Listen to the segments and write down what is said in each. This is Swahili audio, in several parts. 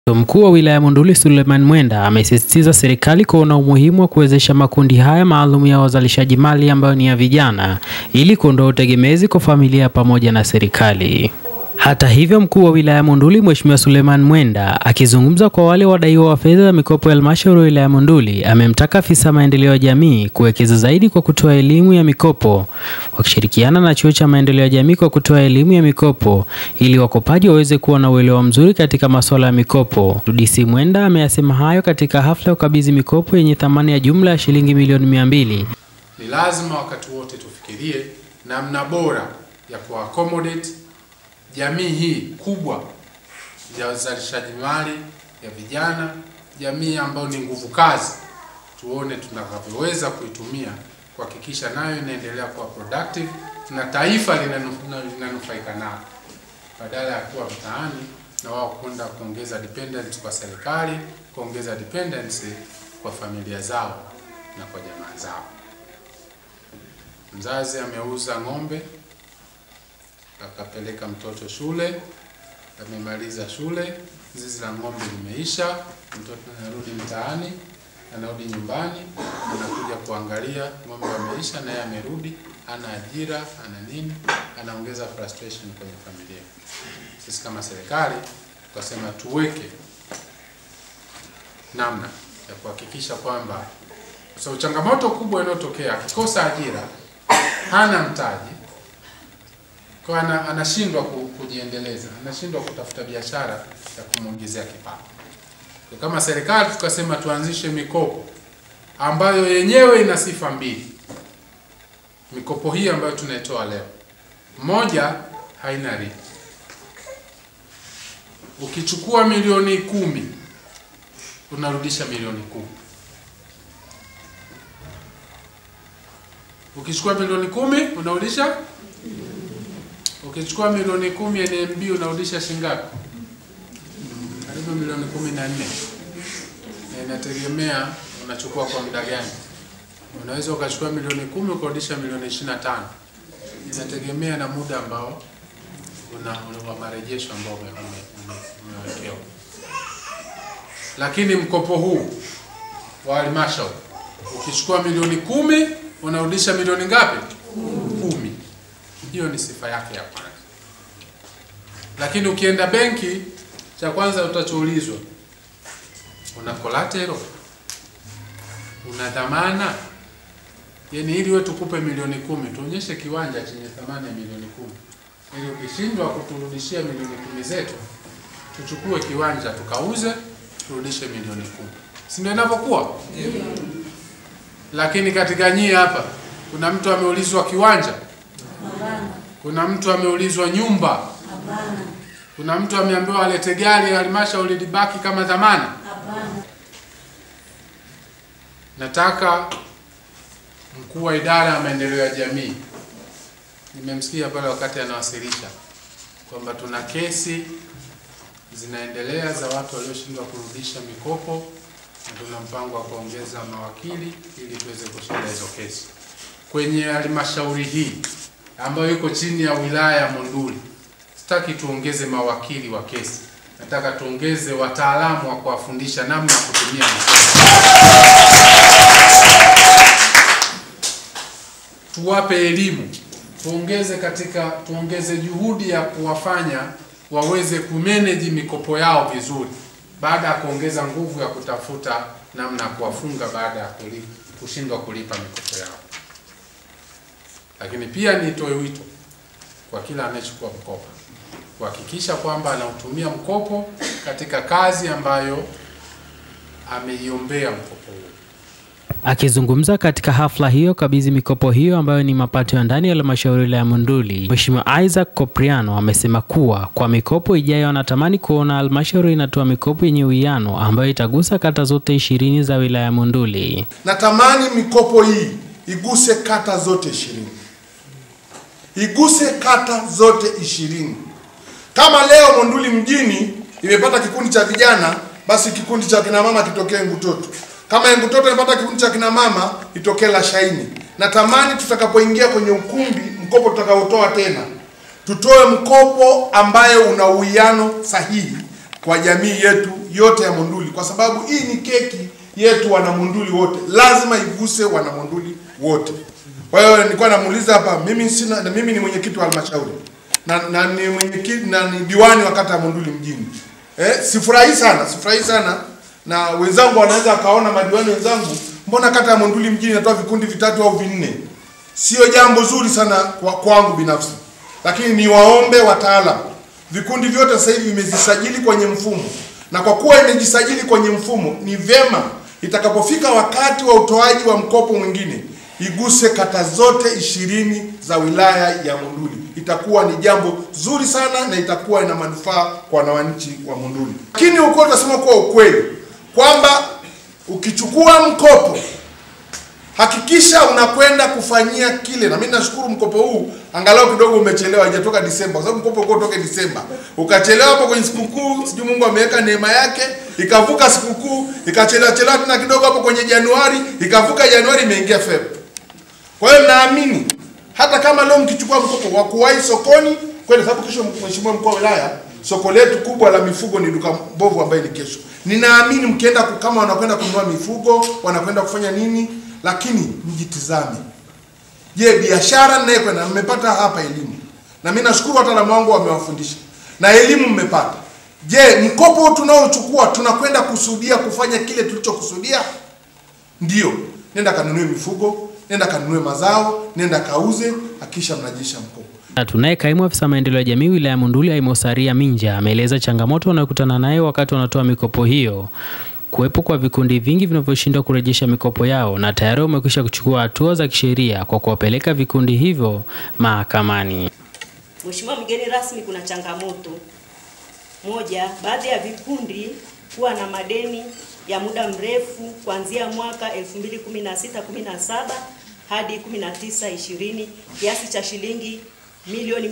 Mkuu wa wilaya ya Monduli Suleiman Mwenda amesisitiza serikali kuona umuhimu wa kuwezesha makundi haya maalum ya wazalishaji mali ambayo ni ya vijana ili kuondoa utegemezi kwa familia pamoja na serikali. Hata hivyo, mkuu wa wilaya ya Monduli Mheshimiwa Suleiman Mwenda akizungumza kwa wale wadaiwa wa fedha za mikopo ya halmashauri ya wilaya ya Monduli amemtaka afisa maendeleo ya jamii kuwekeza zaidi kwa kutoa elimu ya mikopo wakishirikiana na chuo cha maendeleo ya jamii kwa kutoa elimu ya mikopo ili wakopaji waweze kuwa na uelewa mzuri katika masuala ya mikopo. DC Mwenda ameyasema hayo katika hafla ya ukabidhi mikopo yenye thamani ya jumla ya shilingi milioni mia mbili. Ni lazima wakati wote tufikirie namna bora ya kuaccommodate jamii hii kubwa ya uzalishaji mali ya vijana, jamii ambayo ni nguvu kazi, tuone tunakavyoweza kuitumia kuhakikisha nayo inaendelea kuwa productive na taifa linanufaika nayo, badala ya kuwa mtaani na wao kwenda kuongeza dependence kwa serikali, kuongeza dependency kwa familia zao na kwa jamaa zao. Mzazi ameuza ng'ombe akapeleka mtoto shule, amemaliza shule, zizi la ng'ombe limeisha, mtoto anarudi mtaani, anarudi nyumbani, anakuja kuangalia ng'ombe wameisha, na yeye amerudi, ana ajira, ana nini, anaongeza frustration kwenye familia. Sisi kama serikali tukasema tuweke namna ya kuhakikisha kwamba, kwa sababu changamoto kubwa inayotokea akikosa ajira, hana mtaji kwa ana, anashindwa kujiendeleza, anashindwa kutafuta biashara ya kumwongezea kipato. Kama serikali tukasema tuanzishe mikopo ambayo yenyewe ina sifa mbili. Mikopo hii ambayo tunaitoa leo, moja, haina riba. Ukichukua milioni kumi unarudisha milioni kumi. Ukichukua milioni kumi unarudisha Ukichukua milioni kumi NMB unarudisha shilingi ngapi? Karibu milioni kumi na nne. Na inategemea unachukua kwa muda gani. Unaweza ukachukua milioni kumi ukarudisha milioni ishirini na tano. Inategemea na muda ambao una, una marejesho ambao umewekewa. Lakini mkopo huu wa halmashauri ukichukua milioni kumi unarudisha milioni ngapi? Kumi. Hiyo ni sifa yake ya kwanza. Lakini ukienda benki, cha kwanza utachoulizwa, una collateral, una dhamana. Yaani ili wewe tukupe milioni kumi, tuonyeshe kiwanja chenye thamani ya milioni kumi, ili ukishindwa kuturudishia milioni kumi zetu, tuchukue kiwanja tukauze, turudishe milioni kumi, si ndio inavyokuwa? Yeah. Lakini katika nyie hapa kuna mtu ameulizwa kiwanja kuna mtu ameulizwa nyumba? Hapana. Kuna mtu ameambiwa alete gari halmashauri libaki kama dhamana? Hapana. Nataka mkuu wa idara ya maendeleo ya jamii, nimemsikia pale wakati anawasilisha kwamba tuna kesi zinaendelea za watu walioshindwa kurudisha mikopo na tuna mpango wa kuongeza mawakili ili tuweze kushinda hizo kesi kwenye halmashauri hii ambayo iko chini ya wilaya ya Monduli. Sitaki tuongeze mawakili wa kesi, nataka tuongeze wataalamu wa kuwafundisha namna ya kutumia tuwape elimu, tuongeze katika tuongeze juhudi ya kuwafanya waweze kumanage mikopo yao vizuri, baada ya kuongeza nguvu ya kutafuta namna ya kuwafunga baada ya kushindwa kulipa mikopo yao lakini pia nitoe wito kwa kila anayechukua mkopo kuhakikisha kwamba anautumia mkopo katika kazi ambayo ameiombea mkopo huo. Akizungumza katika hafla hiyo kabidhi mikopo hiyo ambayo ni mapato ya ndani ya halmashauri ya Monduli, Mheshimiwa Isaac Kopriano amesema kuwa kwa mikopo ijayo anatamani kuona halmashauri inatoa mikopo yenye uwiano ambayo itagusa kata zote ishirini za wilaya ya Monduli. Natamani mikopo hii iguse kata zote ishirini iguse kata zote ishirini. Kama leo Monduli mjini imepata kikundi cha vijana, basi kikundi cha kina mama kitokee Ngutoto. Kama Ngutoto imepata kikundi cha kina mama, itokee Lashaini. Natamani tutakapoingia kwenye ukumbi, mkopo tutakaotoa tena, tutoe mkopo ambayo una uwiano sahihi kwa jamii yetu yote ya Monduli, kwa sababu hii ni keki yetu wana Monduli wote, lazima iguse wana Monduli wote. Kwa hiyo nilikuwa namuuliza hapa, mimi sina, na mimi ni mwenyekiti wa halmashauri na, na ni mwenyekiti na ni diwani wa kata ya Monduli mjini. Eh, sifurahi sana, sifurahi sana na wenzangu wanaweza wakaona madiwani wenzangu, mbona kata ya Monduli mjini inatoa vikundi vitatu au vinne? Sio jambo zuri sana kwa kwangu binafsi, lakini niwaombe wataalam, vikundi vyote sasa hivi vimejisajili kwenye mfumo, na kwa kuwa imejisajili kwenye mfumo, ni vyema itakapofika wakati wa utoaji wa mkopo mwingine iguse kata zote ishirini za wilaya ya Monduli. Itakuwa ni jambo zuri sana na itakuwa ina manufaa kwa wananchi wa Monduli. Lakini uko tunasema kuwa ukweli kwamba ukichukua mkopo hakikisha unakwenda kufanyia kile, na mimi nashukuru mkopo huu angalau kidogo umechelewa, haijatoka Disemba, kwa sababu mkopo uko toke Disemba, ukachelewa hapo kwenye sikukuu, sijui Mungu ameweka neema yake, ikavuka sikukuu, ikachelewa chelewa tena kidogo hapo kwenye Januari, ikavuka Januari, imeingia Feb. Kwa hiyo naamini hata kama leo mkichukua mkopo wa kuwahi sokoni kwenda, sababu kesho, mheshimiwa mkuu wa wilaya, soko letu kubwa la mifugo ni duka mbovu ambaye ni kesho. Ninaamini mkienda ku- kama wanakwenda kununua mifugo, wanakwenda kufanya nini, lakini mjitizame. Je, biashara ninayekwenda, mmepata hapa elimu, na mimi nashukuru wataalamu wangu wamewafundisha na elimu mmepata. Je, mkopo tunaochukua tunakwenda kusudia kufanya kile tulichokusudia? Ndio, nenda kanunue mifugo, nenda kanunue mazao, nenda kauze, akisha mnajesha mkopo. Na Tunaye kaimu afisa maendeleo ya jamii wilaya ya Monduli Aimosaria Minja ameeleza changamoto wanayokutana nayo wakati wanatoa mikopo hiyo, kuwepo kwa vikundi vingi vinavyoshindwa kurejesha mikopo yao na tayari wamekwisha kuchukua hatua za kisheria kwa kuwapeleka vikundi hivyo mahakamani. Mheshimiwa mgeni rasmi, kuna changamoto moja, baadhi ya vikundi kuwa na madeni ya muda mrefu kuanzia mwaka 2016 17 hadi 19 20 kiasi cha shilingi milioni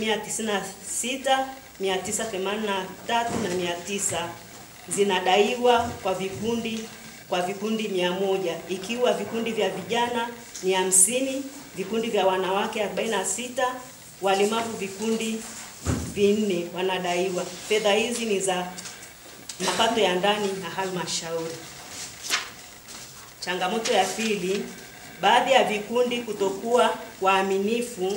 196 983 na 900 zinadaiwa kwa vikundi kwa vikundi mia moja ikiwa vikundi vya vijana ni hamsini, vikundi vya wanawake 46, walemavu vikundi vinne wanadaiwa. Fedha hizi ni za mapato ya ndani na halmashauri. Changamoto ya pili, baadhi ya vikundi kutokuwa waaminifu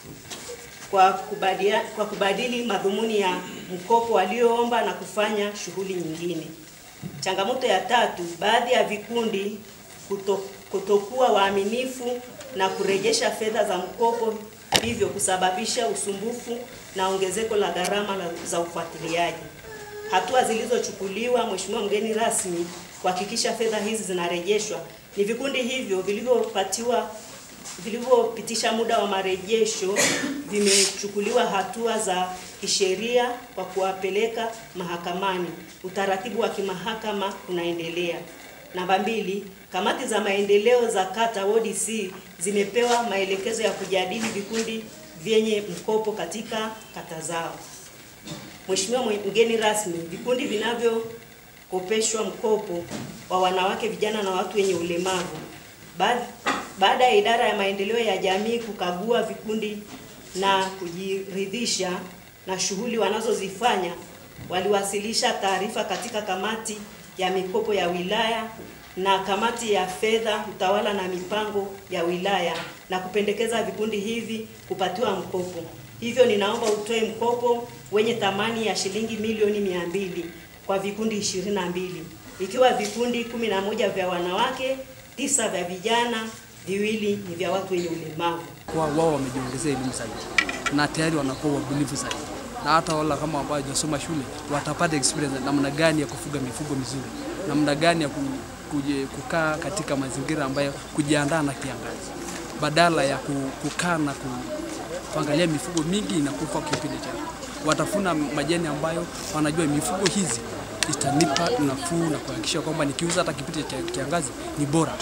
kwa kubadia, kwa kubadili madhumuni ya mkopo walioomba na kufanya shughuli nyingine. Changamoto ya tatu, baadhi ya vikundi kuto, kutokuwa waaminifu na kurejesha fedha za mkopo, hivyo kusababisha usumbufu na ongezeko la gharama la- za ufuatiliaji. Hatua zilizochukuliwa, Mheshimiwa mgeni rasmi, kuhakikisha fedha hizi zinarejeshwa ni vikundi hivyo vilivyopatiwa vilivyopitisha muda wa marejesho vimechukuliwa hatua za kisheria kwa kuwapeleka mahakamani. Utaratibu wa kimahakama unaendelea. Namba mbili, kamati za maendeleo za kata wodi C zimepewa maelekezo ya kujadili vikundi vyenye mkopo katika kata zao. Mheshimiwa mwe- mgeni rasmi, vikundi vinavyokopeshwa mkopo wa wanawake, vijana na watu wenye ulemavu Baad- baada ya idara ya maendeleo ya jamii kukagua vikundi na kujiridhisha na shughuli wanazozifanya, waliwasilisha taarifa katika kamati ya mikopo ya wilaya na kamati ya fedha, utawala na mipango ya wilaya na kupendekeza vikundi hivi kupatiwa mkopo. Hivyo ninaomba utoe mkopo wenye thamani ya shilingi milioni mia mbili kwa vikundi ishirini na mbili ikiwa vikundi kumi na moja vya wanawake, tisa vya vijana, viwili ni vya watu wenye ulemavu. kuwa wao wamejiongezea elimu zaidi na tayari wanakuwa wabunifu zaidi, na hata wala kama ambao hawajasoma shule watapata experience namna gani ya kufuga mifugo mizuri, namna gani ya ku, kuje, kukaa katika mazingira ambayo kujiandaa na kiangazi, badala ya ku, kukaa na ku, kuangalia mifugo mingi inakufa kipindi cha watafuna majani ambayo wanajua mifugo hizi itanipa nafuu na kuhakikisha kwamba nikiuza hata kipindi cha kiangazi ni bora.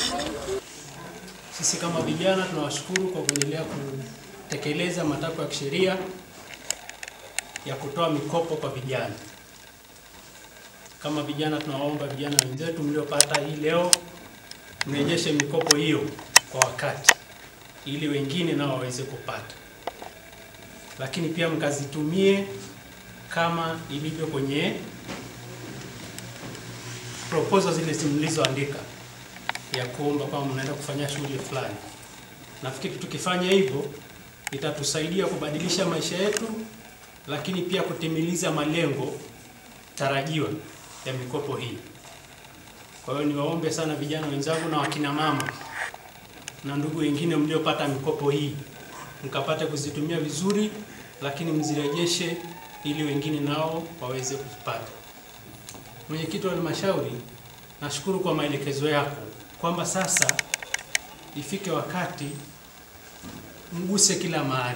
Sisi kama vijana tunawashukuru kwa kuendelea kutekeleza matakwa ya kisheria ya kutoa mikopo kwa vijana. Kama vijana, tunawaomba vijana wenzetu mliopata hii leo mrejeshe mikopo hiyo kwa wakati, ili wengine nao waweze kupata, lakini pia mkazitumie kama ilivyo kwenye proposal zile mlizoandika ya kuomba kwamba mnaenda kufanya shughuli fulani. Nafikiri tukifanya hivyo itatusaidia kubadilisha maisha yetu, lakini pia kutimiliza malengo tarajiwa ya mikopo hii. Kwa hiyo niwaombe sana vijana wenzangu na wakina mama na ndugu wengine mliopata mikopo hii mkapate kuzitumia vizuri, lakini mzirejeshe ili wengine nao waweze kuzipata. Mwenyekiti wa halmashauri, nashukuru kwa maelekezo yako kwamba sasa ifike wakati mguse kila mahali.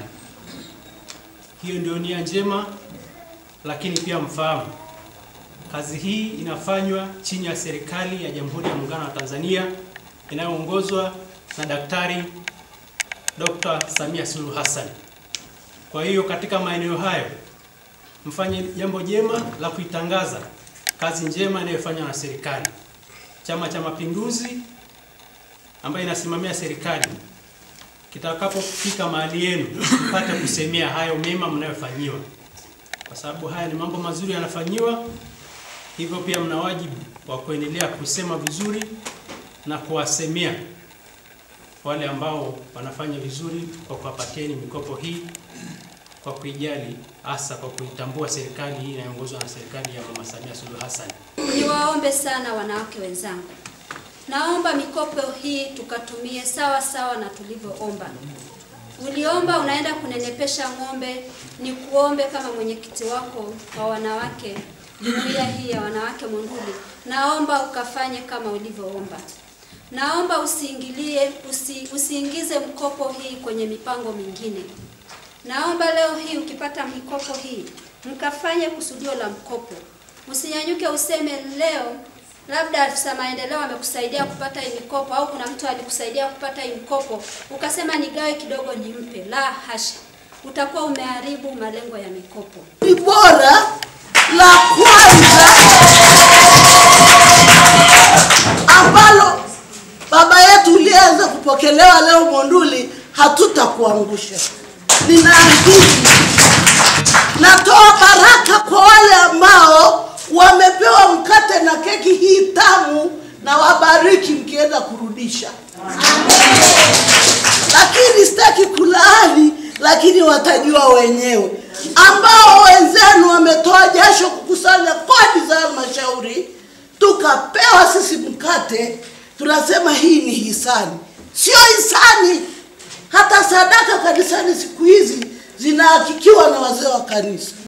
Hiyo ndio nia njema, lakini pia mfahamu kazi hii inafanywa chini ya serikali ya Jamhuri ya Muungano wa Tanzania inayoongozwa na Daktari Dr. Samia Suluhu Hassan. Kwa hiyo katika maeneo hayo mfanye jambo jema la kuitangaza kazi njema inayofanywa na serikali. Chama cha Mapinduzi ambayo inasimamia serikali kitakapofika mahali yenu mpate kusemea hayo mema mnayofanyiwa, kwa sababu haya ni mambo mazuri yanafanyiwa. Hivyo pia mna wajibu wa kuendelea kusema vizuri na kuwasemea wale ambao wanafanya vizuri kwa kuwapatieni mikopo hii kwa kuijali, hasa kwa kuitambua serikali hii inayoongozwa na serikali ya Mama Samia Suluhu Hassan. Niwaombe sana wanawake wenzangu, naomba mikopo hii tukatumie sawa sawa na tulivyoomba. Uliomba unaenda kunenepesha ng'ombe, ni kuombe kama mwenyekiti wako wa wanawake jumuiya hii ya wanawake Monduli, naomba ukafanye kama ulivyoomba. Naomba usiingilie usi, usiingize mkopo hii kwenye mipango mingine. Naomba leo hii ukipata mikopo hii mkafanye kusudio la mkopo. Usinyanyuke useme leo labda afisa maendeleo amekusaidia kupata hii mikopo au kuna mtu alikusaidia kupata hii mkopo ukasema nigawe kidogo nimpe. La hasha, utakuwa umeharibu malengo ya mikopo. Ni bora la kwanza ambalo baba yetu ulianza kupokelewa leo Monduli, hatutakuangusha. Ninaahidi, natoa baraka kwa wale ambao wamepewa mkate na keki hii tamu, na wabariki mkienda kurudisha. Lakini sitaki kulaani, lakini watajua wenyewe. Ambao wenzenu wametoa jasho kukusanya kodi za halmashauri, tukapewa sisi mkate, tunasema hii ni hisani. Sio hisani, hata sadaka kanisani siku hizi zinahakikiwa na wazee wa kanisa.